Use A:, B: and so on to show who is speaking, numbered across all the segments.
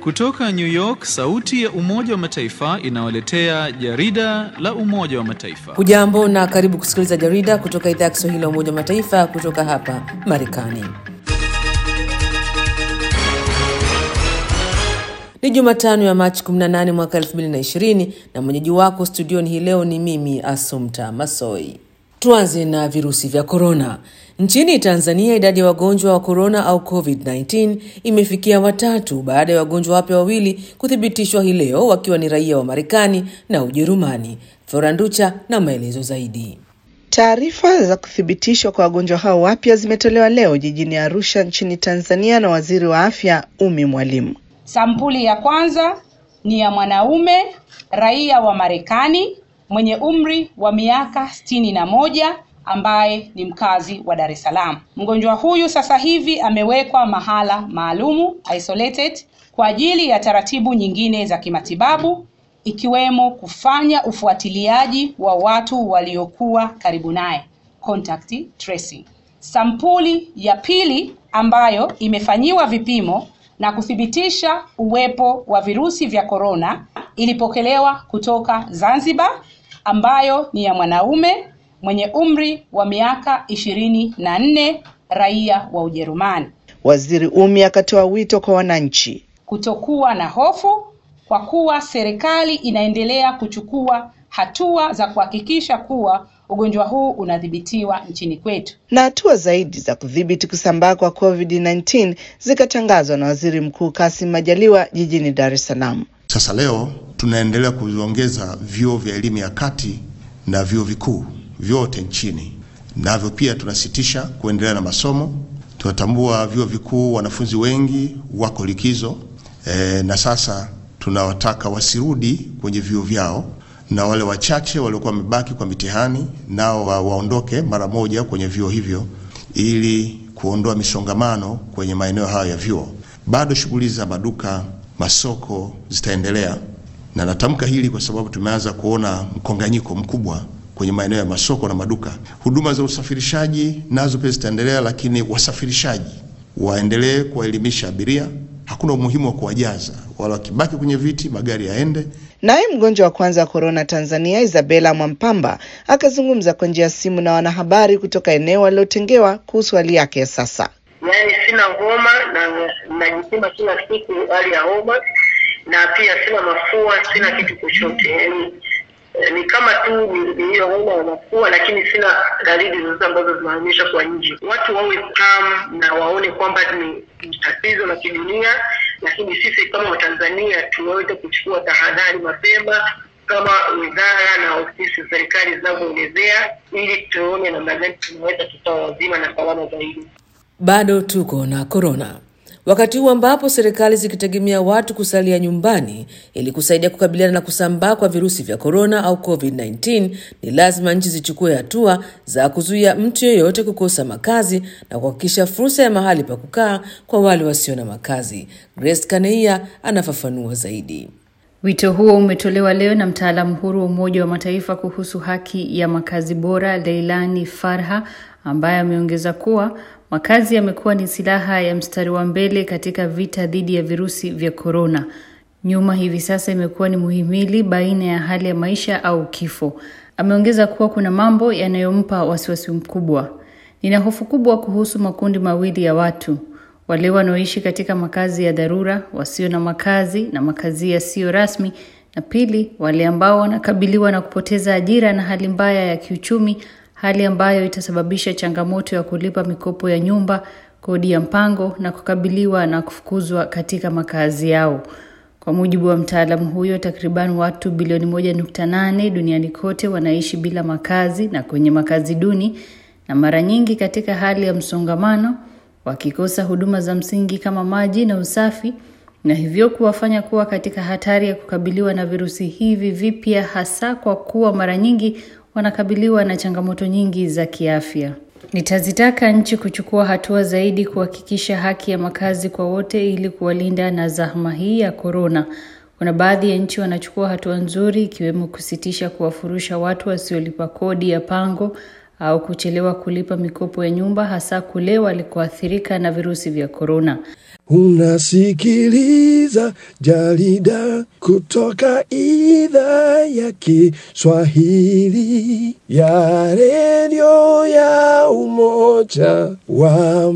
A: Kutoka New York, sauti ya Umoja wa Mataifa inawaletea jarida la Umoja wa Mataifa.
B: Hujambo na karibu kusikiliza jarida kutoka idhaa ya Kiswahili ya Umoja wa Mataifa kutoka hapa Marekani. Ni Jumatano ya Machi 18 mwaka 2020 na mwenyeji wako studioni hii leo ni mimi Asumta Masoi. Tuanze na virusi vya korona. Nchini Tanzania, idadi ya wagonjwa wa korona au COVID-19 imefikia watatu baada ya wagonjwa wapya wawili kuthibitishwa hii leo wakiwa ni raia wa Marekani na Ujerumani. Floranducha na maelezo zaidi.
C: Taarifa za kuthibitishwa kwa wagonjwa hao wapya zimetolewa leo jijini Arusha nchini Tanzania na Waziri wa Afya Umi Mwalimu.
D: Sampuli ya kwanza ni ya mwanaume raia wa Marekani mwenye umri wa miaka sitini na moja ambaye ni mkazi wa Dar es Salaam. Mgonjwa huyu sasa hivi amewekwa mahala maalumu isolated kwa ajili ya taratibu nyingine za kimatibabu ikiwemo kufanya ufuatiliaji wa watu waliokuwa karibu naye contact tracing. Sampuli ya pili ambayo imefanyiwa vipimo na kuthibitisha uwepo wa virusi vya korona ilipokelewa kutoka Zanzibar ambayo ni ya mwanaume mwenye umri wa miaka ishirini na nne raia wa Ujerumani.
C: Waziri Umi akatoa wito kwa wananchi
D: kutokuwa na hofu kwa kuwa serikali inaendelea kuchukua hatua za kuhakikisha kuwa ugonjwa huu unadhibitiwa nchini kwetu.
C: na hatua zaidi za kudhibiti kusambaa kwa COVID-19 zikatangazwa na Waziri Mkuu Kassim Majaliwa jijini Dar es Salaam.
E: Sasa leo tunaendelea kuviongeza vyuo vya elimu ya kati na vyuo vikuu vyote nchini, navyo pia tunasitisha kuendelea na masomo. Tunatambua vyuo vikuu wanafunzi wengi wako likizo e, na sasa tunawataka wasirudi kwenye vyuo vyao, na wale wachache waliokuwa wamebaki kwa mitihani nao wa, waondoke mara moja kwenye vyuo hivyo ili kuondoa misongamano kwenye maeneo hayo ya vyuo. Bado shughuli za maduka, masoko zitaendelea, na natamka hili kwa sababu tumeanza kuona mkonganyiko mkubwa kwenye maeneo ya masoko na maduka. Huduma za usafirishaji nazo pia zitaendelea, lakini wasafirishaji waendelee kuwaelimisha abiria. Hakuna umuhimu wa kuwajaza, wala wakibaki kwenye viti magari yaende.
C: Naye mgonjwa wa kwanza wa korona Tanzania, Isabella Mwampamba, akazungumza kwa njia ya simu na wanahabari kutoka eneo alilotengewa kuhusu hali yake ya sasa.
F: Yaani sina homa na najipima kila siku hali ya homa, na pia sina mafua, sina kitu chochote. Yaani eh, ni kama tu ni ni hiyo homa ya mafua, lakini sina dalili zozote ambazo zinaonyesha kwa nje. Watu wawe calm na waone kwamba ni ni tatizo la kidunia, lakini sisi kama Watanzania tuweze kuchukua tahadhari mapema kama wizara na ofisi za serikali zinavyoelezea, ili tuone namna gani tunaweza tukawa wazima na salama zaidi.
B: Bado tuko na korona, wakati huu ambapo serikali zikitegemea watu kusalia nyumbani ili kusaidia kukabiliana na kusambaa kwa virusi vya korona au COVID-19, ni lazima nchi zichukue hatua za kuzuia mtu yeyote kukosa makazi na kuhakikisha fursa ya mahali pa kukaa kwa wale wasio na makazi. Grace Kaneia anafafanua zaidi.
G: Wito huo umetolewa leo na mtaalamu huru wa Umoja wa Mataifa kuhusu haki ya makazi bora, Leilani Farha, ambaye ameongeza kuwa makazi yamekuwa ni silaha ya mstari wa mbele katika vita dhidi ya virusi vya korona. Nyuma hivi sasa imekuwa ni muhimili baina ya hali ya maisha au kifo. Ameongeza kuwa kuna mambo yanayompa wasiwasi mkubwa. Nina hofu kubwa kuhusu makundi mawili ya watu wale wanaoishi katika makazi ya dharura, wasio na makazi na makazi yasiyo rasmi, na pili, wale ambao wanakabiliwa na kupoteza ajira na hali mbaya ya kiuchumi, hali ambayo itasababisha changamoto ya kulipa mikopo ya nyumba, kodi ya mpango na kukabiliwa na kufukuzwa katika makazi yao. Kwa mujibu wa mtaalamu huyo, takriban watu bilioni moja nukta nane duniani kote wanaishi bila makazi na kwenye makazi duni, na mara nyingi katika hali ya msongamano wakikosa huduma za msingi kama maji na usafi na hivyo kuwafanya kuwa katika hatari ya kukabiliwa na virusi hivi vipya hasa kwa kuwa mara nyingi wanakabiliwa na changamoto nyingi za kiafya. Nitazitaka nchi kuchukua hatua zaidi kuhakikisha haki ya makazi kwa wote ili kuwalinda na zahma hii ya korona. Kuna baadhi ya nchi wanachukua hatua nzuri ikiwemo kusitisha kuwafurusha watu wasiolipa kodi ya pango au kuchelewa kulipa mikopo ya nyumba hasa kule walikoathirika na virusi vya korona.
H: Unasikiliza jarida kutoka idhaa ya Kiswahili ya redio ya Umoja wa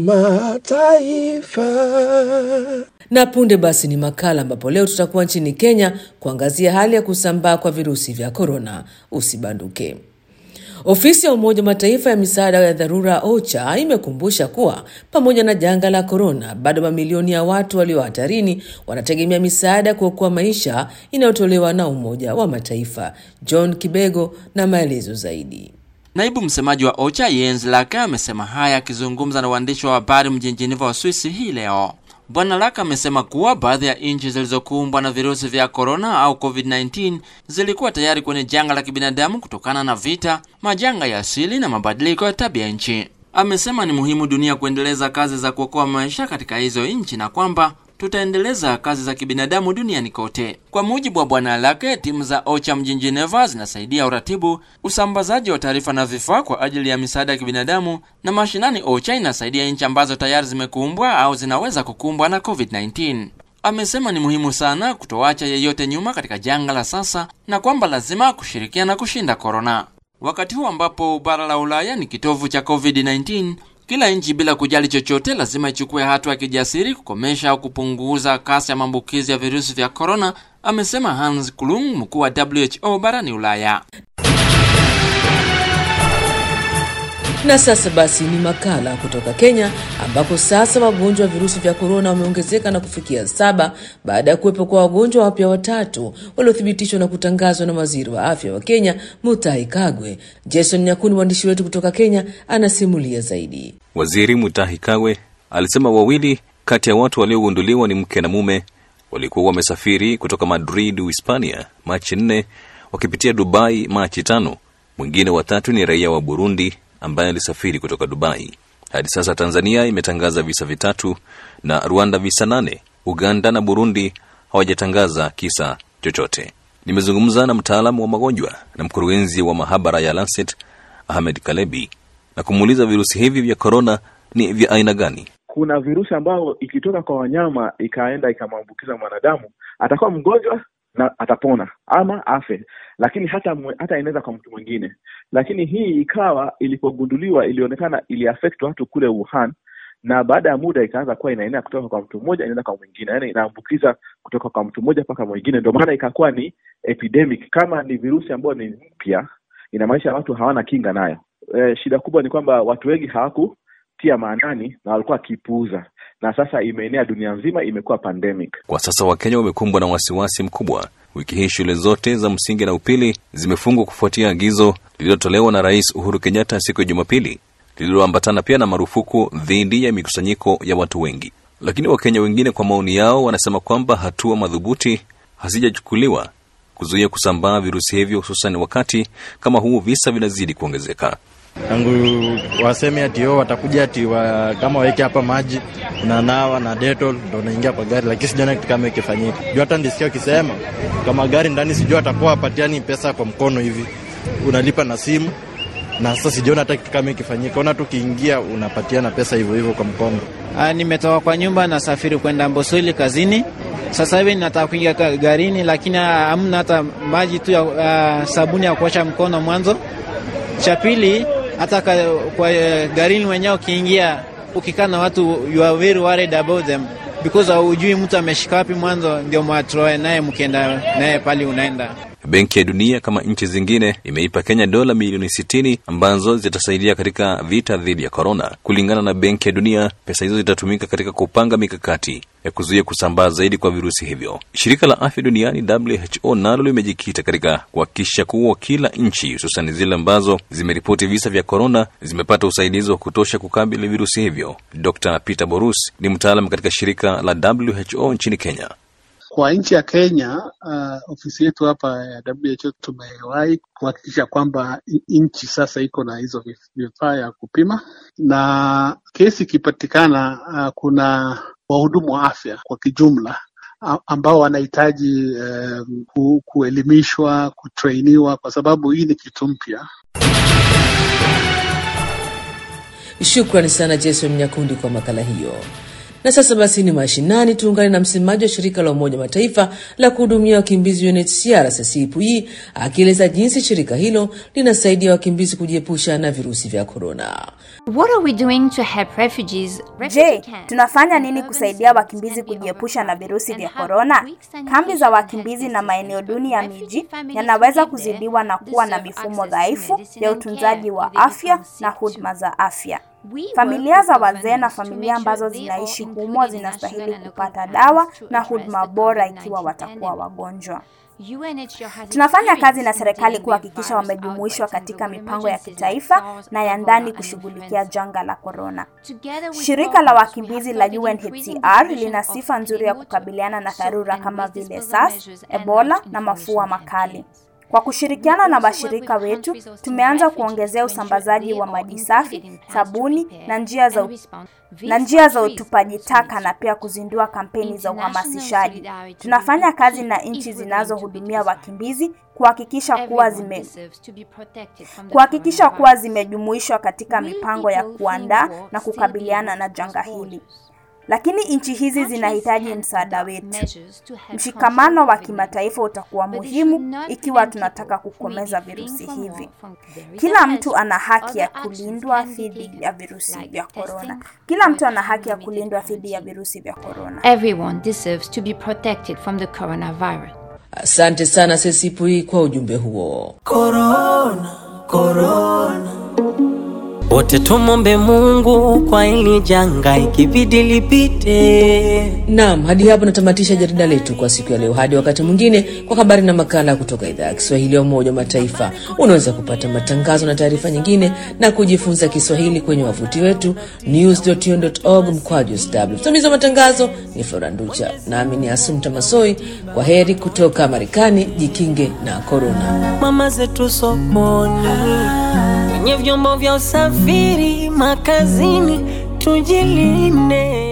H: Mataifa.
B: Na punde basi ni makala ambapo leo tutakuwa nchini Kenya kuangazia hali ya kusambaa kwa virusi vya korona. Usibanduke. Ofisi ya Umoja wa Mataifa ya misaada ya dharura OCHA imekumbusha kuwa pamoja na janga la korona, bado mamilioni ya watu walio hatarini wanategemea misaada kuokoa maisha inayotolewa na Umoja wa Mataifa. John Kibego na maelezo zaidi.
I: Naibu msemaji wa OCHA Jens Laka amesema haya akizungumza na waandishi wa habari mjini Geneva wa Swisi hii leo. Bwana Laka amesema kuwa baadhi ya nchi zilizokumbwa na virusi vya korona au COVID-19 zilikuwa tayari kwenye janga la kibinadamu kutokana na vita, majanga ya asili na mabadiliko ya tabia nchi. Amesema ni muhimu dunia kuendeleza kazi za kuokoa maisha katika hizo nchi na kwamba tutaendeleza kazi za kibinadamu duniani kote. Kwa mujibu wa Bwana Lake, timu za OCHA mjini Geneva zinasaidia uratibu, usambazaji wa taarifa na vifaa kwa ajili ya misaada ya kibinadamu, na mashinani OCHA inasaidia nchi ambazo tayari zimekumbwa au zinaweza kukumbwa na COVID-19. Amesema ni muhimu sana kutoacha yeyote nyuma katika janga la sasa na kwamba lazima kushirikiana kushinda korona. Wakati huu ambapo bara la Ulaya ni kitovu cha COVID-19, kila nchi bila kujali chochote lazima ichukue hatua ya kijasiri kukomesha au kupunguza kasi ya maambukizi ya virusi vya korona, amesema Hans Klung, mkuu wa WHO barani Ulaya.
B: Na sasa basi ni makala kutoka Kenya ambapo sasa wagonjwa wa virusi vya korona wameongezeka na kufikia saba baada ya kuwepo kwa wagonjwa wapya watatu waliothibitishwa na kutangazwa na waziri wa afya wa Kenya Mutahi Kagwe. Jason Nyakuni, mwandishi wetu kutoka Kenya, anasimulia zaidi.
J: Waziri Mutahi Kagwe alisema wawili kati ya watu waliogunduliwa ni mke na mume walikuwa wamesafiri kutoka Madrid, Uhispania Machi nne wakipitia Dubai Machi tano. Mwingine watatu ni raia wa Burundi ambaye alisafiri kutoka Dubai. Hadi sasa Tanzania imetangaza visa vitatu na Rwanda visa nane. Uganda na Burundi hawajatangaza kisa chochote. Nimezungumza na mtaalamu wa magonjwa na mkurugenzi wa mahabara ya Lancet Ahmed Kalebi na kumuuliza virusi hivi vya korona ni vya aina gani.
K: Kuna virusi ambayo ikitoka kwa wanyama ikaenda ikamwambukiza mwanadamu, atakuwa mgonjwa na atapona ama afe, lakini hata hata inaweza kwa mtu mwingine. Lakini hii ikawa ilipogunduliwa, ilionekana iliaffect watu kule Wuhan, na baada ya muda ikaanza kuwa inaenea kutoka kwa mtu mmoja inaenda kwa mwingine, yaani inaambukiza kutoka kwa mtu mmoja mpaka mwingine. Ndio maana ikakuwa ni epidemic. Kama ni virusi ambayo ni mpya, inamaanisha watu hawana kinga nayo. E, shida kubwa ni kwamba watu wengi hawakutia maanani na walikuwa wakipuuza na sasa imeenea dunia nzima, imekuwa pandemic.
J: Kwa sasa Wakenya wamekumbwa na wasiwasi mkubwa. Wiki hii shule zote za msingi na upili zimefungwa kufuatia agizo lililotolewa na Rais Uhuru Kenyatta siku ya Jumapili, lililoambatana pia na marufuku dhidi ya mikusanyiko ya watu wengi. Lakini Wakenya wengine, kwa maoni yao, wanasema kwamba hatua madhubuti hazijachukuliwa kuzuia kusambaa virusi hivyo, hususan wakati kama huu visa vinazidi kuongezeka
L: tangu waseme ati o watakuja ati wa, kama waweke hapa maji unanawa na Dettol ndo unaingia kwa gari, lakini sijaona kitu kama ikifanyika. Juu hata ndisikia ukisema kama gari ndani, sijua atakuwa wapatiani pesa kwa mkono hivi, unalipa na simu, na sasa sijaona hata kitu kama ikifanyika. Ona tu kiingia unapatiana pesa hivyo hivyo kwa mkono.
M: Ah, nimetoka kwa nyumba nasafiri kwenda Mbosoli kazini. Sasa hivi nataka kuingia garini, lakini hamna hata maji tu ya uh, sabuni ya kuosha mkono mwanzo. Cha pili hata kwa garini wenyewe ukiingia, ukikaa na watu you are very worried about them because hujui mtu ameshika wapi mwanzo, ndio mwatroe naye mkienda naye pale unaenda.
J: Benki ya Dunia kama nchi zingine imeipa Kenya dola milioni sitini ambazo zitasaidia katika vita dhidi ya korona. Kulingana na Benki ya Dunia, pesa hizo zitatumika katika kupanga mikakati ya kuzuia kusambaa zaidi kwa virusi hivyo. Shirika la Afya Duniani WHO nalo limejikita katika kuhakikisha kuwa kila nchi, hususan zile ambazo zimeripoti visa vya korona, zimepata usaidizi wa kutosha kukabili virusi hivyo. Dr Peter Borus ni mtaalam katika shirika la WHO nchini Kenya.
N: Kwa nchi ya Kenya, uh, ofisi yetu hapa ya WHO tumewahi kuhakikisha kwamba nchi sasa iko na hizo vifaa ya kupima, na kesi ikipatikana, uh, kuna wahudumu wa afya kwa kijumla ambao wanahitaji uh, kuelimishwa, kutrainiwa kwa sababu hii ni kitu mpya.
B: Shukrani sana Jason Nyakundi kwa makala hiyo. Na sasa basi ni mashinani, tuungane na msemaji wa shirika la Umoja Mataifa la kuhudumia wakimbizi UNHCR CCPI akieleza jinsi shirika hilo linasaidia wakimbizi kujiepusha na virusi vya korona.
O: What are we doing to help refugees?
P: Je, tunafanya nini kusaidia wakimbizi kujiepusha na virusi vya korona? Kambi za wakimbizi na maeneo duni ya miji yanaweza kuzidiwa na kuwa na mifumo dhaifu ya utunzaji wa afya na huduma za afya. Familia za wazee na familia ambazo zinaishi humo zinastahili kupata dawa na huduma bora ikiwa watakuwa wagonjwa. Tunafanya kazi na serikali kuhakikisha wamejumuishwa katika mipango ya kitaifa na ya ndani kushughulikia janga la korona. Shirika la wakimbizi la UNHCR lina sifa nzuri ya kukabiliana na dharura kama vile SARS, Ebola na mafua makali. Kwa kushirikiana na washirika wetu, tumeanza kuongezea usambazaji wa maji safi, sabuni na njia za na njia za utupaji taka na pia kuzindua kampeni za uhamasishaji. Tunafanya kazi na nchi zinazohudumia wakimbizi kuhakikisha kuwa zime kuhakikisha kuwa zimejumuishwa katika mipango ya kuandaa na kukabiliana na janga hili. Lakini nchi hizi zinahitaji msaada wetu. Mshikamano wa kimataifa utakuwa muhimu ikiwa tunataka kukomeza virusi hivi. Kila mtu ana haki ya kulindwa dhidi ya virusi vya korona. Kila mtu ana haki ya kulindwa dhidi ya virusi vya korona.
O: Everyone deserves to be protected from the coronavirus.
B: Asante sana Sesipui kwa ujumbe huo.
Q: Korona, korona. Wote tumombe Mungu kwa hili janga ikibidi lipite.
B: Naam, hadi hapo natamatisha jarida letu kwa siku ya leo. Hadi wakati mwingine, kwa habari na makala kutoka idhaa ya Kiswahili ya Umoja wa Mataifa. Unaweza kupata matangazo na taarifa nyingine na kujifunza Kiswahili kwenye wavuti wetu news.un.org mkwaju sw. Msimamizi wa matangazo ni Flora Nducha, nami ni Asumta Masoi. Kwa heri kutoka Marekani, jikinge na korona.
Q: Mama zetu sokoni, kwenye vyombo vya usafiri, makazini, tujilinde.